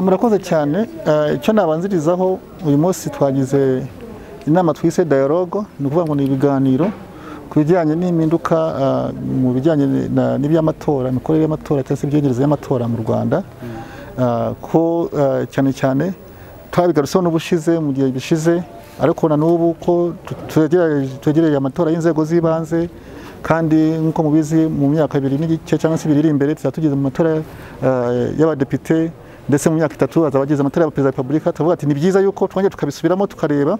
murakoze cyane icyo nabanzirizaho uyu munsi twagize inama twise dialogue ni ukuvuga ngo ni ibiganiro ku bijyanye n'impinduka mu bijyanye n'iby'amatora imikorere y'amatora cyangwa se imyegereze y'amatora mu rwanda ko cyane cyane twabigarutseho n'ubushize mu gihe gishize ariko na n'ubu ko twegereye amatora y'inzego z'ibanze kandi nk'uko mubizi mu myaka ibiri n'igice cyangwa se ibiri iri imbere tuzaba tugeze mu matora y'abadepite ndetse mu myaka itatu hazaba hageze amatora ya perezida wa repubulika turavuga ati ni byiza yuko twongera tukabisubiramo tukareba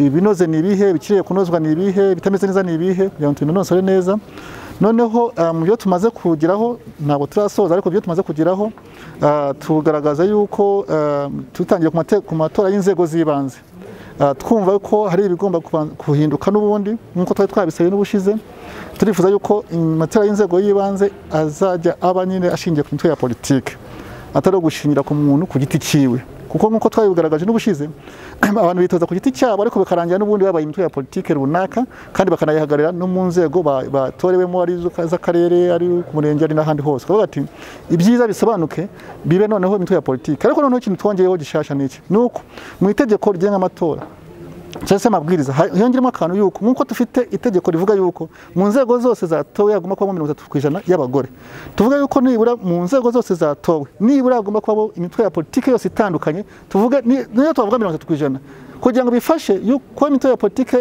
ibinoze ni ibihe ibikiriye kunozwa ni ibihe ibitameze neza ni ibihe kugira ngo tubinonosore neza noneho mu byo tumaze kugeraho ntabwo turasoza ariko ibyo tumaze kugeraho tugaragaza yuko tutangiye ku matora y'inzego z'ibanze twumva ko hari ibigomba guhinduka n'ubundi nk'uko twari twabisabye n'ubushize turifuza yuko amatora y'inzego y'ibanze azajya aba nyine ashingiye ku mitwe ya politiki atari ugushingira ku muntu ku giti cyiwe kuko nk'uko twabigaragaje n'ubushize abantu bitoza ku giti cyabo ariko bikarangira n'ubundi babaye imitwe ya politiki runaka kandi bakanayihagararira no mu nzego batorewemo ari iz'akarere ari ku murenge ari n'ahandi hose bakavuga ati ibyiza bisobanuke bibe noneho imitwe ya politiki ariko noneho ikintu twongeyeho gishasha ni iki ni uko mu itegeko rigenga amatora cyangwa se amabwiriza hiyongeramo akantu yuko nk'uko dufite itegeko rivuga yuko mu nzego zose zatowe hagomba kubamo mirongo itatu ku ijana y'abagore tuvuga yuko nibura mu nzego zose zatowe nibura hagomba kubamo imitwe ya politiki yose itandukanye tuvuge niyo twavuga mirongo itatu ku ijana kugira ngo bifashe yuko imitwe ya politiki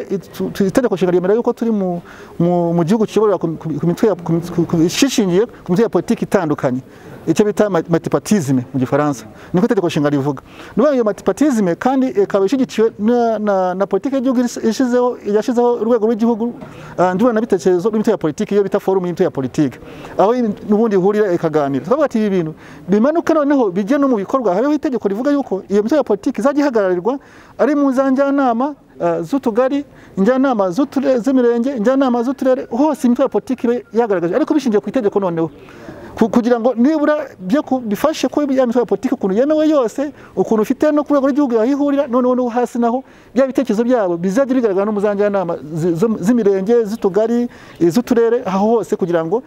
itegeko nshinga ryemera yuko turi mu gihugu kiyoborera ishingiye ku mitwe ya politiki itandukanye icyo bita matipatizime mu gifaransa niko itegeko nshinga rivuga nuvuga iyo matipatizime kandi ikaba ishyigikiwe na politiki y'igihugu yashyizeho urwego rw'igihugu ndurana n'imitwe ya politiki iyo bita forumu y'imitwe ya politiki aho n'ubundi ihurira ikaganira twavuga ati ibi bintu bimanuke noneho bijye no mu bikorwa habeho itegeko rivuga yuko iyo mitwe ya politiki izajya ihagararirwa ari mu za njyanama z'utugari injyanama z'imirenge injyanama z'uturere hose imitwe ya politiki ibe yagaragaje ariko bishingiye ku itegeko noneho kugira ngo nibura bifashe ko ya mitwe ya politiki ukuntu yemewe yose ukuntu ufite no ku rwego rw'igihugu yahihurira noneho no hasi naho bya bitekerezo byabo bizajya bigaragara no mu za njyanama z'imirenge z'utugari iz'uturere aho hose kugira ngo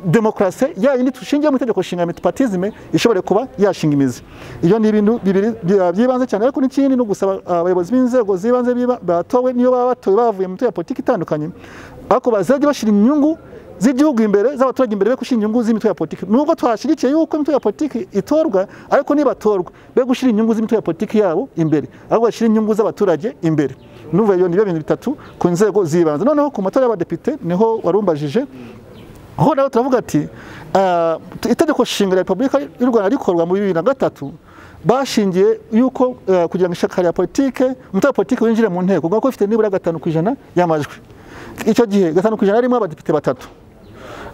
demokarasi ya yindi dushingiye mu itegeko nshinga mitipatizime ishobora kuba yashinga imizi iyo ni ibintu bibiri by'ibanze cyane ariko n'ikindi ni ugusaba abayobozi b'inzego z'ibanze batowe niyo baba batowe bavuye mu mitwe ya politiki itandukanye ariko bazajya bashyira inyungu z'igihugu imbere z'abaturage imbere be gushyira inyungu z'imitwe ya politiki nubwo twashyigikiye yuko imitwe ya politiki itorwa ariko nibatorwa be gushyira inyungu z'imitwe ya politiki yabo imbere ahubwo bashyira inyungu z'abaturage imbere n'ubu iyo ni bintu bitatu ku nzego z'ibanze noneho ku matora y'abadepite niho warumbajije aho nawe turavuga ati itegeko nshinga rya repubulika y'u rwanda rikorwa mu bibiri na gatatu bashingiye yuko kugira ngo ishyaka rya politiki umutwe wa politiki winjire mu nteko kuko ifite nibura gatanu ku ijana y'amajwi icyo gihe gatanu ku ijana harimo abadepite batatu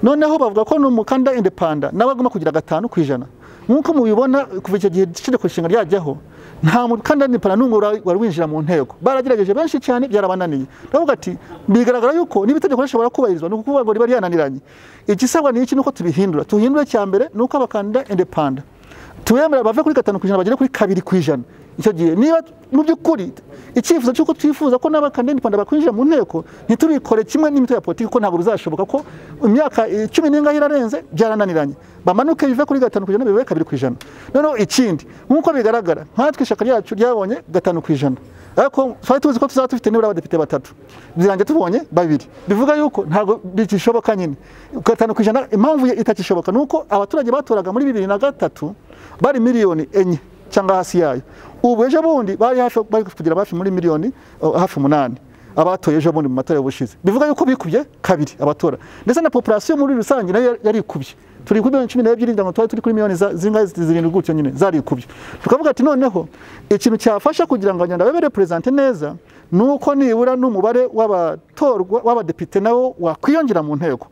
noneho bavuga ko ni umukandida indepanda nawe agomba kugira gatanu ku ijana nk'uko mubibona kuva icyo gihe itegeko nshinga ryajyaho nta mukandida indepanda n'umwe wari winjira mu nteko baragerageje benshi cyane byarabananiye baravuga ati bigaragara yuko niba itegeko rishobora kubahirizwa ni ukuvuga ngo riba ryananiranye igisabwa ni iki ni uko tubihindura tuhindure cya mbere ni uko abakandida indepanda tubemera bave kuri gatanu ku ijana bagere kuri kabiri ku ijana icyo gihe niba mu by'ukuri icyifuzo cy'uko twifuza ko n'abakandida indepanda bakwinjira mu nteko ntitubikore kimwe n'imitwe ya politiki ko ntabwo bizashoboka ko imyaka icumi n'ingahe irarenze byarananiranye bamanuke bive kuri gatanu ku ijana bive kabiri ku ijana noneho ikindi nk'uko bigaragara nkatwe ishyaka ryacu ryabonye gatanu ku ijana ariko twari tuzi ko tuzaba dufite nibura abadepite batatu birangiye tubonye babiri bivuga yuko ntabwo bigishoboka nyine gatanu ku ijana impamvu itakishoboka ni uko abaturage batoraga muri bibiri na gatatu bari miliyoni enye cyangwa hasi yayo ubu ejo bundi bari hafi bari kugira hafi muri miliyoni hafi umunani abatoye ejo bundi mu matora y'ubushize bivuga yuko bikubye kabiri abatora ndetse na populasiyo muri rusange nayo yari ikubye turi kuri miliyoni cumi n'ebyiri ngira ngo twari turi kuri miliyoni zingahe zirindwi gutyo nyine zarikubye tukavuga ati noneho ikintu cyafasha kugira ngo abanyarwanda babe reperezante neza ni uko nibura n'umubare w'abatorwa w'abadepite nawo wakwiyongera mu nteko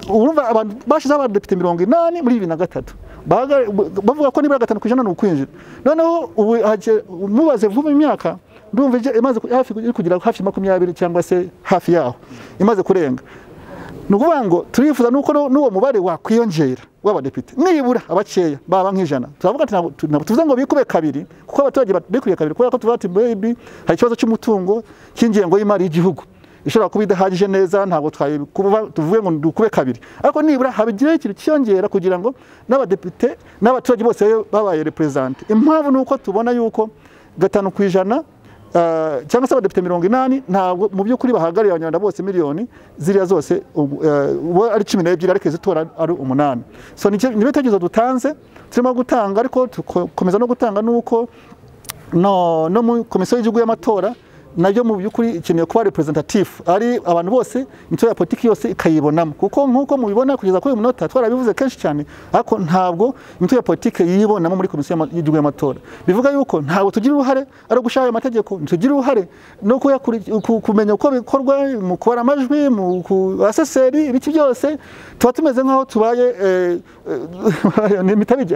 urumva abantu bashyizeho abadepite mirongo inani muri bibiri na gatatu bavuga ko nibura gatanu ku ijana ni ukwinjira noneho ubu mubaze vuba imyaka ndumva imaze hafi kugera hafi makumyabiri cyangwa se hafi yaho imaze kurenga ni ukuvuga ngo turifuza nuko n'uwo mubare wakwiyongera w'abadepite nibura abakeya baba nk'ijana turavuga ati ntabwo tuvuze ngo bikube kabiri kuko abaturage bikwiye kabiri kubera ko tuvuga ati bebi hari ikibazo cy'umutungo cy'ingengo y'imari y'igihugu ishobora kuba idahagije neza ntabwo twayikuba- tuvuge ngo dukube kabiri ariko nibura habigireho ikintu cyiyongera kugira ngo n'abadepite n'abaturage bose babe babaye reperezante impamvu ni uko tubona yuko gatanu ku ijana ah, cyangwa se abadepite mirongo inani ntabwo mu by'ukuri bahagarariye abanyarwanda bose miliyoni ziriya zose ubu, eh, ubu ari cumi n'ebyiri ariko izitora ari umunani so ni cyo- ni ibitekerezo dutanze turimo gutanga ariko tukomeza no gutanga n'uko no no mu komisiyo y'igihugu y'amatora nabyo mu by'ukuri ikeneye kuba representative ari abantu bose imitwe ya politiki yose ikayibonamo kuko nk'uko mubibona kugeza kuri uyu munota twarabivuze kenshi cyane ariko ntabwo imitwe ya politiki yibonamo muri komisiyo y'ama- y'igihugu y'amatora bivuga yuko ntabwo tugira uruhare ari ugushyiraho ayo mategeko ntitugira uruhare no kuyakuri- ku- kumenya uko bikorwa mu kubara amajwi mu baseseri ibiki byose tuba tumeze nk'aho tubaye eh, eh, ni imitabige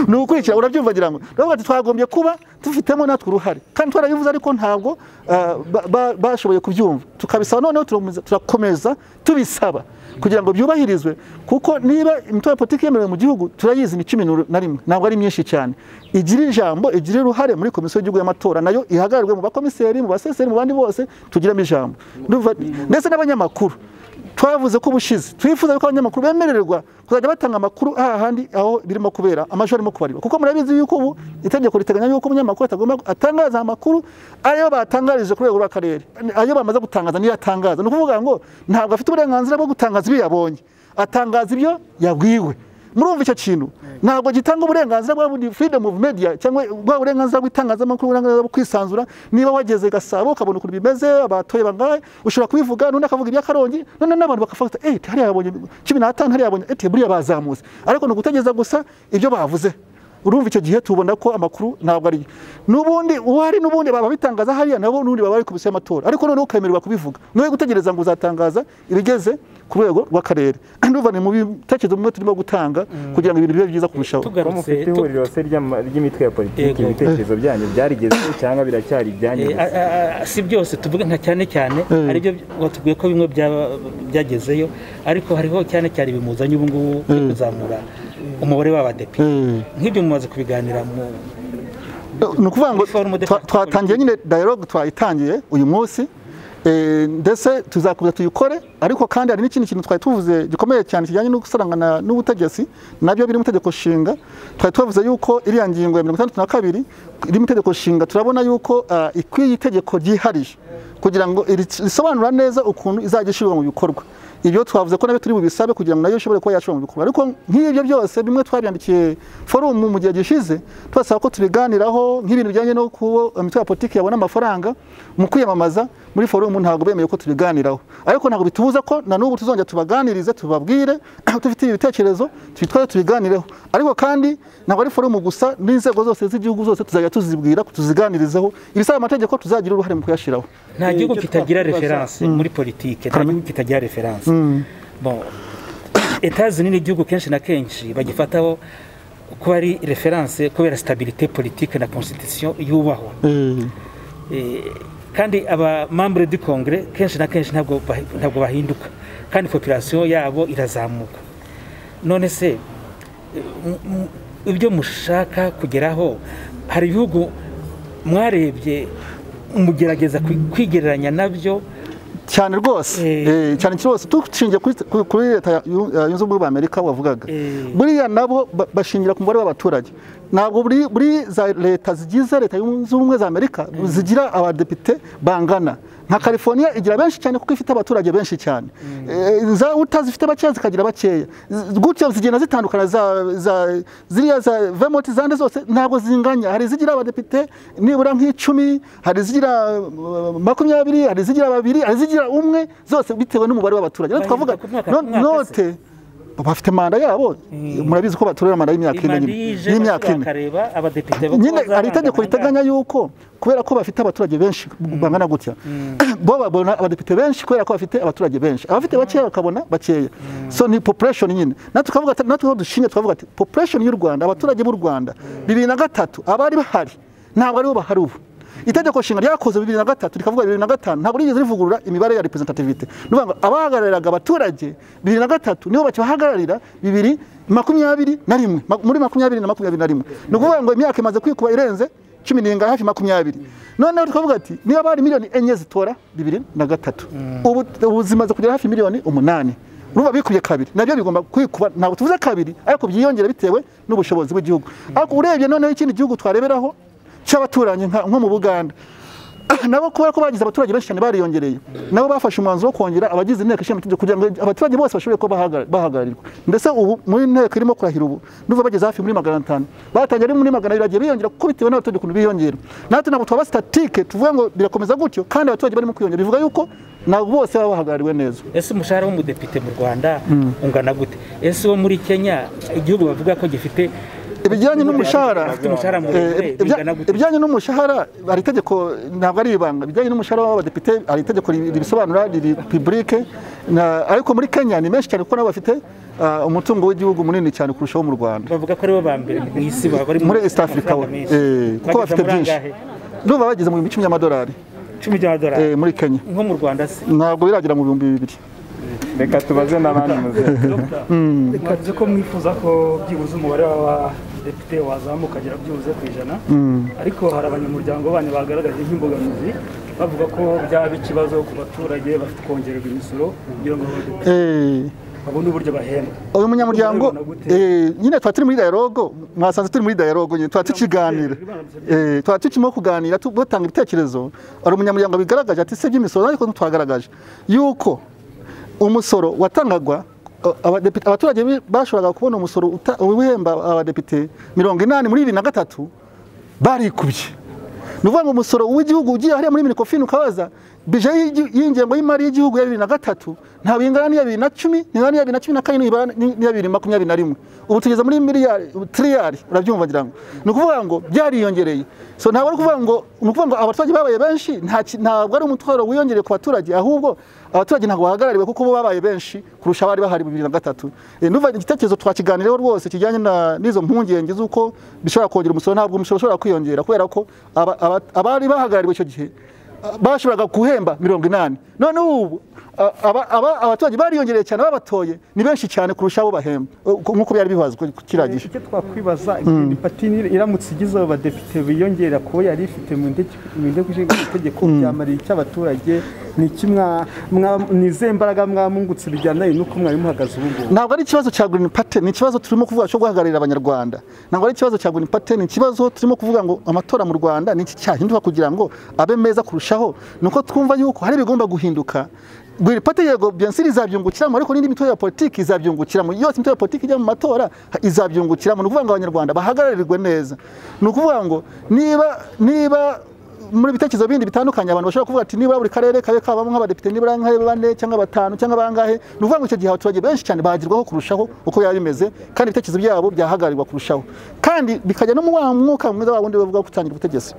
ni ugukurikira urabyumva ngira ngo rero bati twagombye kuba dufitemo natwe uruhare kandi twarabivuze ariko ntabwo ah, ba- ba- bashoboye kubyumva tukabisaba noneho turakomeza- turakomeza tubisaba kugira ngo byubahirizwe kuko niba imitwe ya politiki yemerewe mu gihugu turayizi ni cumi n'uru- na rimwe ntabwo ari myinshi cyane igira ijambo igira uruhare muri komisiyo y'igihugu y'amatora nayo ihagararwe mu bakomiseri mu baseseri mu bandi bose tugiramo ijambo Ndumva- ndetse n'abanyamakuru twavuze ko ubushize twifuza ko abanyamakuru bemererwa kuzajya batanga amakuru aha handi aho birimo kubera amajwi arimo kubarirwa kuko murabizi yuko ubu itegeko riteganya yuko umunyamakuru atagomba atangaza amakuru ariyo batangarije ku rwego rw'akarere ayo bamaze gutangaza niyo atangaza ni ukuvuga ngo ntabwo afite uburenganzira bwo gutangaza ibyo yabonye atangaza ibyo yabwiwe murumva icyo kintu ntabwo gitanga uburenganzira bwa bundi freedom of media cyangwa bwa burenganzira bw'itangazamakuru uburenganzira bwo kwisanzura niba wageze i gasabo ukabona ukuntu bimeze abatoye bangahe ushobora kubivuga n'undi akavuga iby'akarongi none n'abantu bakafata eh hariya yabonye cumi n'atanu hariya yabonye eti buriya bazamutse ariko ni ugutegereza gusa ibyo bavuze urumva icyo gihe tubona ko amakuru ntabwo ari n'ubundi uwari n'ubundi baba bitangaza hariya nabo n'ubundi baba bari komisiyo y'amatora ariko noneho ukemererwa kubivuga niwe gutegereza ngo uzatangaza ibigeze ku rwego rw'akarere ndumva ni mu bitekerezo bimwe turimo gutanga kugira ngo ibintu bibe byiza kurushaho Ko tugarutse mufite tu- ihuriro se ry'ama- ry'imitwe ya politiki Yego. ibitekerezo byanyu byarigezeho cyangwa biracyari ibyanyu Eh, gusa? a- a- a- si byose tuvuga nka cyane cyane Eh. aribyo watubwiye ko bimwe byaba- byagezeyo ariko hariho cyane cyane bimuzanye ubu ngubu byo kuzamura umubare w'abadepite Eh. nk'ibyo mumaze kubiganira mu ni ukuvuga ngo Forum de twa- facto twatangiye nyine dialogue twayitangiye uyu munsi eh, ndetse tuzakomeza tuyikore ariko kandi hari n'ikindi kintu twari tuvuze gikomeye cyane kijyanye no gusarangana n'ubutegetsi nabyo biri mu itegeko nshinga twari tuvuze yuko iriya ngingo ya mirongo itandatu na kabiri iri mu itegeko nshinga turabona yuko ah, ikwiye itegeko ryihariye kugira ngo iri- risobanura neza ukuntu izajya ishyirwa mu bikorwa ibyo twavuze ko nabyo turi bubisabe kugira ngo nayo ishobore kuba yashobora mu bikorwa ariko nk'ibyo byose bimwe twabyandikiye forumu mu gihe gishize tubasaba ko tubiganiraho nk'ibintu bijyanye no kuba imitwe ya politiki yabona amafaranga mu kwiyamamaza muri forumu ntabwo bemeye ko tubiganiraho ariko ntabwo bitubuza ko na n'ubu tuzongera tubaganirize tubabwire tubifitiye ibitekerezo twitware tubiganireho ariko kandi ntabwo ari forumu gusa n'inzego zose z'igihugu zose tuzajya tuzibwira tuziganirizeho ibisaba amategeko tuzagira uruhare mu kuyashyiraho nta gihugu ibyo kitagira twakubaza. referanse muri politike nta gihugu kitagira referanse bon etazini n'igihugu kenshi na kenshi bagifataho kuba ari referanse kubera sitabirite politike na constitution yubahwa Eh, kandi abamambure du kongere kenshi na kenshi ntabwo bahi- ntabwo bahinduka kandi population yabo irazamuka none se eh, m- m- ibyo mushaka kugeraho hari ibihugu mwarebye mugerageza kwi- kwigereranya nabyo cyane rwose Eh. Eh, cyane rwose dushingiye kuri- kuri- kuri leta ya- yu- ya yunze ubumwe bwa amerika wavugaga Eh. buriya nabo ba- bashingira ku mubare w'abaturage ntabwo buri buri za leta zigize leta yunze ubumwe za amerika zigira abadepite bangana nka california igira benshi cyane kuko ifite abaturage benshi cyane Eh, za uta zifite bakeya zikagira bakeya Z- gutyo zigenda zitandukana za za ziriya za vermont zande zose ntabwo zinganya hari izigira abadepite nibura nk'icumi hari izigira uh, makumyabiri hari izigira babiri hari izigira umwe zose bitewe n'umubare w'abaturage rero twavuga Bahinduka ku mwaka- no- ku mwaka se. note bafite manda yabo murabizi ko batorera manda y'imyaka ine imanda nyine yije y'imyaka ine bakareba abadepite bo nyine kuba hari itegeko bazarangana riteganya yuko kubera ko bafite abaturage benshi bangana gutya bo babona abadepite benshi kubera ko bafite abaturage benshi abafite bakeya bakabona bakeya so ni population nyine natwe tukavuga ati- natwe aho dushinge tukavuga ati population y'u Rwanda abaturage b'u Rwanda bibiri na gatatu abari bahari ntabwo aribo bahari ubu itegeko nshinga ryakoze bibiri na gatatu rikavuga bibiri na gatanu ntabwo rigeze rivugurura imibare ya representativite ni ukuvuga ngo abahagarariraga abaturage bibiri na gatatu nibo bakibahagararira bibiri makumyabiri na rimwe Ma- muri makumyabiri na makumyabiri na rimwe ni ukuvuga ngo imyaka imaze kwikuba irenze cumi n'ingahe hafi makumyabiri noneho twavuga ati niba bari miliyoni enye zitora bibiri na gatatu ubu ubu zimaze kugera hafi miliyoni umunani urumva bikubye kabiri nabyo bigomba kwikuba ntabwo tuvuze kabiri ariko byiyongera bitewe n'ubushobozi bw'igihugu ariko urebye noneho ikindi gihugu twareberaho cy'abaturanyi nka- nko mu buganda nabo kubera ko bagize abaturage benshi cyane bariyongereye nabo bafashe umwanzuro wo kongera abagize inteko ishinga amategeko kugira ngo abaturage bose bashobore kuba bahagara- bahagararirwa ndetse ubu muri inteko irimo kurahira ubu nuva bageze hafi muri magana atanu batangiye ari muri magana abiri bagiye biyongera kuko bitewe n'abaturage ukuntu biyongera natwe ntabwo twaba sitatike tuvuga ngo birakomeza gutyo kandi abaturage barimo kwiyongera bivuga yuko ntabwo bose baba bahagarariwe neza ese umushahara w'umudepite mu rwanda ungana gute ese uwo muri kenya igihugu bavuga ko gifite ibijyanye n'umushahara bafite umushahara muremure Eh, bingana ibya- gute ibijyanye n'umushahara hari itegeko ntabwo ari ibanga ibijyanye n'umushahara w'abadepite hari itegeko ri- ribisobanura riri pibulike na- ariko muri kenya ni menshi cyane kuko nabo bafite ah, umutungo w'igihugu munini cyane kurushaho mu rwanda bavuga ko aribo ba mbere mu isi baba bari mu- muri east africa we amafaranga menshi. eh, kuko Bageze bafite muri byinshi angahe? ndumva bageze mu bihumbi icumi by'amadolari icumi by'amadolari eh, muri kenya nko mu rwanda se ntabwo biragera mu bihumbi bibiri reka tubaze n'abandi muze mwavuze ko mwifuza ko byibuze umubare w'abadepite wazamuka agera byibuze ku ijana ariko hari abanyamuryango banyu bagaragaje nk'imbogamizi bavuga ko byaba ikibazo ku baturage bafite kongererwa imisoro kugira ngo abadepite Eh, babone uburyo bahembwa uyu munyamuryango Urabibona gute? eh, nyine tuba turi muri dialogo mwasanze turi muri dialogo nyine tuba tukiganira Eh, tuba tukirimo kuganira tu- batanga ibitekerezo hari umunyamuryango bigaragaje ati sibye imisoro ariko ntitwagaragaje yuko umusoro watangagwa a- abadepite- abaturage bi- bashoboraga kubona umusoro uta- wihemba abadepite mirongo inani muri bibiri na gatatu barikubye ni ukuvuga ngo umusoro w'igihugu ugiye hariya muri minikofini ukabaza bije y'igi- y'ingengo y'imari y'igihugu ya bibiri na gatatu ntabwo ingana n'iya bibiri na cumi ingana n'iya bibiri na cumi na kane n'ibara- n'i- n'iya bibiri makumyabiri na rimwe ubu tugeze muri miliyari tiriyari urabyumva ngira ngo ni ukuvuga ngo byariyongereye so ntabwo ari ukuvuga ngo ni ukuvuga ngo abaturage babaye benshi nta ki- ntabwo ari umutwaro wiyongereye ku baturage ahubwo abaturage ntabwo bahagarariwe kuko bo babaye benshi kurusha abari bahari bibiri na gatatu Eh, ndumva igitekerezo twakiganireho rwose kijyanye na- n'izo mpungenge z'uko bishobora kongera umusoro ntabwo umusoro ushobora kwiyongera kubera ko aba- aba- abari bahagarariwe icyo gihe ah, bashoboraga guhemba mirongo inani noneho ubu ah, aba- aba- abaturage bariyongereye cyane babatoye ni benshi cyane kurusha abo bahemba Eh, nk'uko byari bibazwe kiriya gihe icyo twakwibaza iyi pati ni- iramutse igize abo badepite biyongera kuba yari ifite mu ndege mu nteko ishinga amategeko byamarira icyo abaturage ni iki mwa- mwa- ni izihe mbaraga mwamungutse bijyanaye n'uko mwari muhagaze ubu ngubu ntabwo ari ikibazo cya green party ni ikibazo turimo kuvuga cyo guhagararira abanyarwanda ntabwo ari ikibazo cya green party ni ikibazo turimo kuvuga ngo amatora mu rwanda ni iki cyahinduka kugira ngo abe meza kurushaho ni uko twumva yuko hari ibigomba guhinduka green party yego byansi izabyungukiramo ariko n'indi mitwe ya politiki izabyungukiramo yose imitwe ya politiki ijya mu matora ha- izabyungukiramo ni ukuvuga ngo abanyarwanda bahagararirwe neza ni ukuvuga ngo niba niba muri bitekerezo bindi bitandukanye abantu bashobora kuvuga ati nibura buri karere kabe kabamo nk'abadepite nibura nka bane cyangwa batanu cyangwa bangahe ni ukuvuga ngo icyo gihe abaturage benshi cyane bagerwaho kurushaho uko biba bimeze kandi ibitekerezo byabo byahagarirwa kurushaho kandi bikajya no mu wa mwuka mwiza wa wundi bavuga wo gutangira ubutegetsi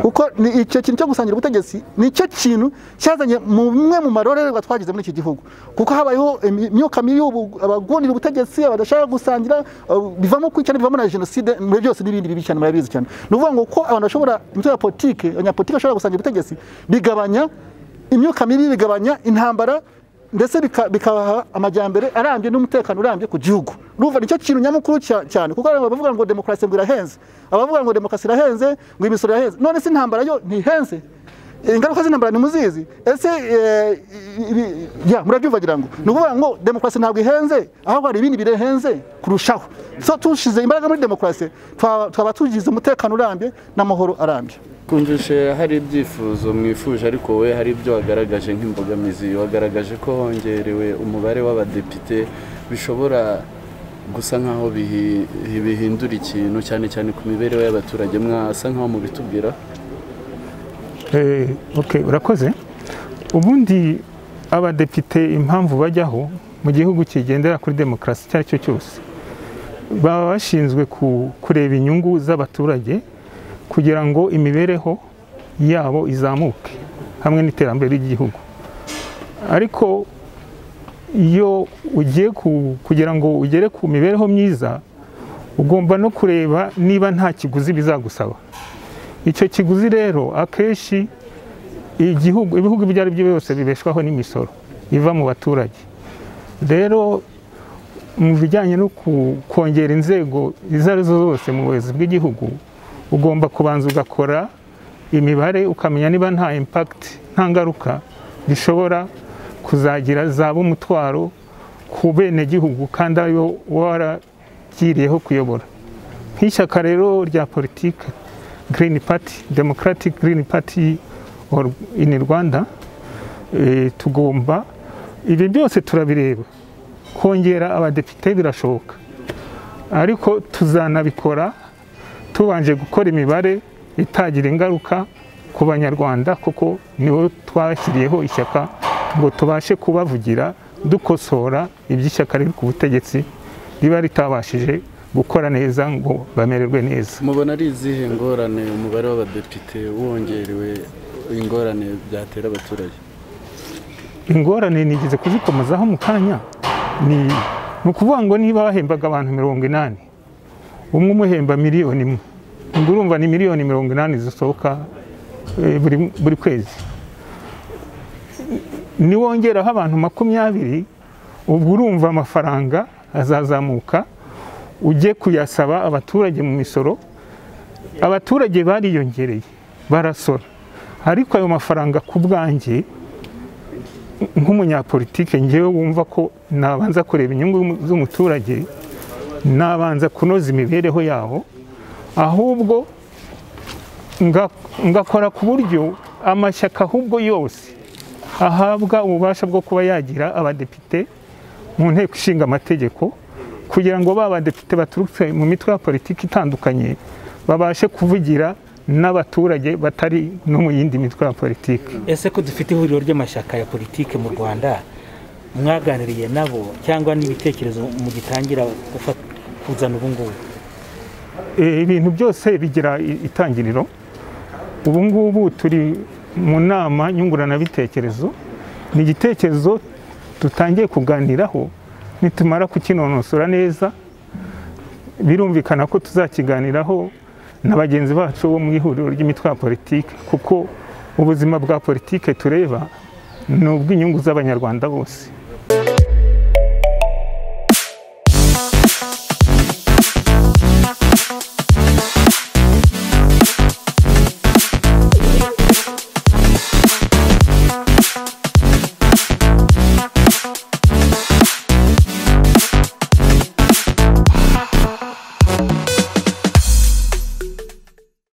kuko ni icyo kintu cyo gusangira ubutegetsi ni cyo kintu cyazanye mu bimwe mu marorerwa twagize muri iki gihugu kuko habayeho imi- imyuka mibi y'ubu- abagundira ubutegetsi abadashaka gusangira uh, bivamo kwicana bivamo na jenoside muri byose n'ibindi bibi cyane murabizi cyane ni ukuvuga ngo ko abantu bashobora imitwe ya politike abanyapolitike bashobora gusangira ubutegetsi bigabanya imyuka mibi bigabanya intambara ndetse bika- bikabaha amajyambere arambye n'umutekano urambye ku gihugu urumva nicyo kintu nyamukuru cya- cyane kuko hari abavuga ngo demokarasi ngo irahenze abavuga ngo demokarasi irahenze ngo imisoro irahenze none se intambara yo ntihenze ingaruka z'intambara ni muzizi ese eh, ibi- ya murabyumva ngira ngo ni ukuvuga ngo demokarasi ntabwo ihenze ahubwo hari ibindi birehenze kurushaho so tushize imbaraga muri demokarasi twaba twaba tugize umutekano urambye n'amahoro arambye twumvishe hari ibyifuzo mwifuje ariko wowe hari ibyo wagaragaje nk'imbogamizi wagaragaje ko hongerewe umubare w'abadepite bishobora gusa nk'aho bihi- bihindura ikintu cyane cyane ku mibereho y'abaturage mwasa nk'aho mubitubwira Eh, okay, urakoze ubundi abadepite impamvu bajyaho mu gihugu kigendera kuri demokarasi icyo ari cyo cyose baba bashinzwe ku- kureba inyungu z'abaturage kugira ngo imibereho yabo izamuke hamwe n'iterambere ry'igihugu ariko iyo ugiye ku- kugira ngo ugere ku mibereho myiza ugomba no kureba niba nta kiguzi bizagusaba icyo kiguzi rero akenshi igihugu ibihugu ibyo ari byo byose bibeshwaho n'imisoro iva mu baturage rero mu bijyanye no ku- kongera inzego izo ari zo zose mu buyobozi bw'igihugu ugomba kubanza ugakora imibare ukamenya niba nta impact nta ngaruka bishobora kuzagira zaba umutwaro ku benegihugu kandi aribo waragiriyeho kuyobora nk'ishyaka rero rya politiki Green Party Democratic Green Party or- in Rwanda eh, tugomba ibi byose turabireba kongera abadepite birashoboka ariko tuzanabikora tubanje gukora imibare itagira ingaruka ku banyarwanda kuko nibo twashyiriyeho ishyaka ngo tubashe kubavugira dukosora iby'ishyaka riri ku butegetsi riba ritabashije gukora neza ngo bamererwe neza mubona ari izihe ngorane umubare w'abadepite wongerewe ingorane byatera abaturage ingorane nigeze kuzikomezaho mu kanya ni ni ukuvuga ngo niba bahembaga abantu mirongo inani umwe umuhemba miliyoni imwe ubwo urumva ni miliyoni mirongo inani zisohoka eh, buri, buri kwezi niwongeraho abantu makumyabiri ubwo urumva amafaranga azazamuka ujye kuyasaba abaturage mu misoro abaturage bariyongereye barasora ariko ayo mafaranga ku bwanjye nk'umunyapolitike ngewe wumva ko nabanza kureba inyungu z'umuturage nabanza kunoza imibereho yabo ahubwo nga- ngakora ku buryo amashyaka ahubwo yose ahabwa ububasha bwo kuba yagira abadepite mu nteko ishinga amategeko kugira ngo ba badepite baturutse mu mitwe ya politiki itandukanye babashe kuvugira n'abaturage batari no mu yindi mitwe ya politiki ese ko dufite ihuriro ry'amashyaka ya politiki mu rwanda mwaganiriye nabo cyangwa n'ibitekerezo mugitangira gufata- kuzana ubu ngubu Eh, ibintu byose bigira i- itangiriro ubu ngubu turi mu nama nyunguranabitekerezo ni igitekerezo dutangiye kuganiraho nitumara kukinonosora neza birumvikana ko tuzakiganiraho na bagenzi bacu bo mu ihuriro ry'imitwe ya politiki kuko ubuzima bwa politiki tureba ni ubw'inyungu z'abanyarwanda bose